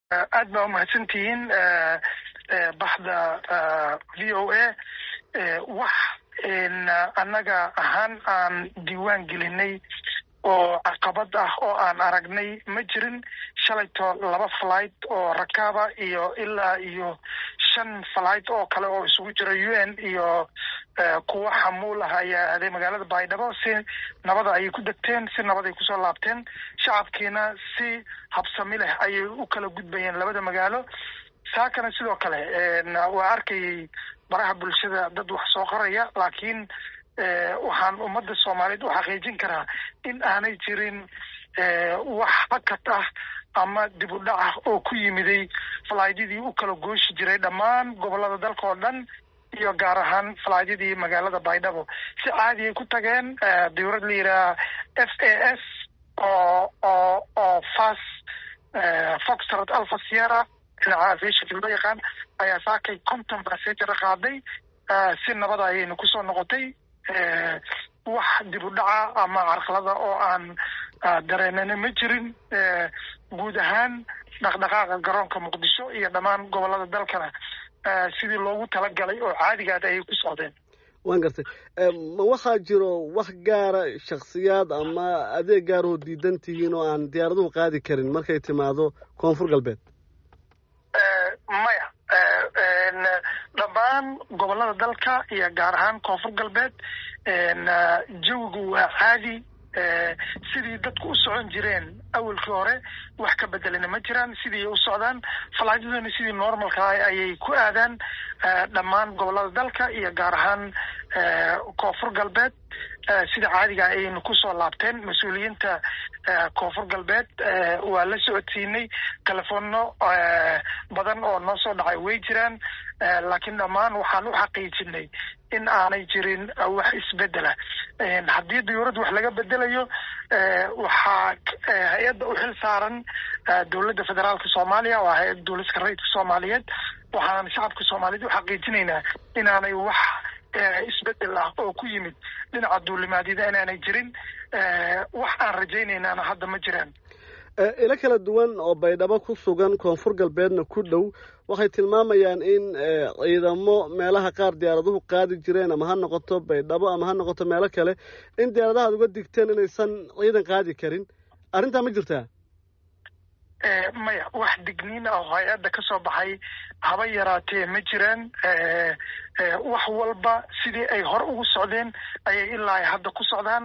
aad baa umahadsantihiin baxda v o a wax annaga ahaan aan diiwaan gelinay oo caqabad ah oo aan aragnay ma jirin shalayto laba flight oo rakaaba iyo ilaa iyo shan flight oo kale oo isugu jira u n iyo kuwa xamuul ah ayaa aaday magaalada baydhabo si nabada ayay ku degteen si nabad ay kusoo laabteen shacabkiina si habsami leh ayay u kala gudbayeen labada magaalo saakana sidoo kale waa arkayay baraha bulshada dad wax soo qoraya laakiin waxaan ummadda soomaaliyeed u xaqiijin karaa in aanay jirin wax hakad ah ama dib u dhac ah oo ku yimiday falaaydadii u kala gooshi jiray dhammaan gobolada dalka oo dhan iyo gaar ahaan falaaydadii magaalada baydhabo si caadi ay ku tageen dawlad la yidhaha f a s oo oo oo fas foxtrot alfa sierra dhinaca aviationka loo yaqaan ayaa saakay conton passenger qaaday si nabada ayayna kusoo noqotay wax dib u dhaca ama carqalada oo aan dareenana ma jirin guud ahaan dhaqdhaqaaqa garoonka muqdisho iyo dhammaan gobolada dalkana sidii loogu talagalay oo caadigaad ayay ku socdeen waan gartay ma waxaa jiro wax gaara shaksiyaad ama adeeg gaaroo diidan tihiin oo aan diyaaraduhu qaadi karin markay timaado koonfur galbeed maya dhammaan gobolada dalka iyo gaar ahaan koonfur galbeed jawigu waa caadi sidii dadku u socon jireen awalkii hore wax ka bedelana ma jiraan sidii u socdaan falaadyaduna sidii normalka ah ayay ku aadaan dhammaan gobolada dalka iyo gaar ahaan koonfur galbeed sida caadiga ayaynu kusoo laabteen mas-uuliyiinta koonfur galbeed waa la socodsiinay telefoonno badan oo noo soo dhacay way jiraan laakiin dhammaan waxaan u xaqiijinay in aanay jirin wax isbedela haddii dawlad wax laga bedelayo waxaa hay-adda u xil saaran dowladda federaalka soomaaliya waa hay-adda dowladka rayidka soomaaliyeed waxaan shacabka soomaaliyeed u xaqiijinaynaa inaanay wax isbedel ah oo ku yimid dhinaca duulimaadyada inaanay jirin wax aan rajaynaynaana hadda ma jiraan ilo kala duwan oo baydhabo ku sugan koonfur galbeedna ku dhow waxay tilmaamayaan in ciidamo meelaha qaar diyaaraduhu qaadi jireen ama ha noqoto baydhabo ama ha noqoto meelo kale in diyaaradaha ad uga digteen inaysan ciidan qaadi karin arrintaa ma jirtaa maya wax digniin ah oo hay-adda ka soo baxay haba yaraatee ma jiraan wax walba sidii ay hore ugu socdeen ayay ilaa hadda ku socdaan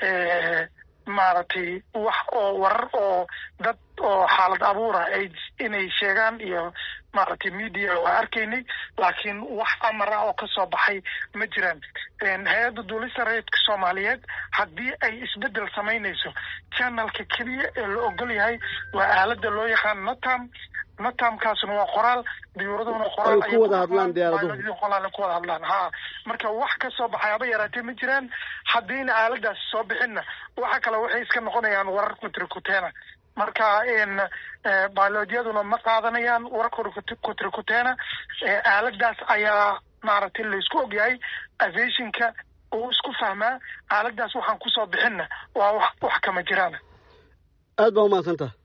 maaragtay wax oo warar oo dad oo xaalad abuura ay inay sheegaan iyo maaragtay media waa arkaynay laakiin wax amar ah oo kasoo baxay ma jiraan hay-adda duulista rayidka soomaaliyeed haddii ay isbedel samaynayso channelka keliya ee la ogol yahay waa aalada loo yaqaan notam notamkaasna waa qoraal diyuuraduna qoraal ku wada hadlaan diyaaraduhu qoraal ku wada hadlaan ha marka wax ka soo baxay haba yaraatee ma jiraan haddiina aaladaas soo bixinna waxa kale waxay iska noqonayaan warar kutrikuteena marka biolojiyaduna ma qaadanayaan warar kutrikuteena aaladaas ayaa maaragtay laysku ogyahay aviationka uu isku fahmaa aaladaas waxaan kusoo bixinna waa wax wax kama jiraan aad baa umahadsantaha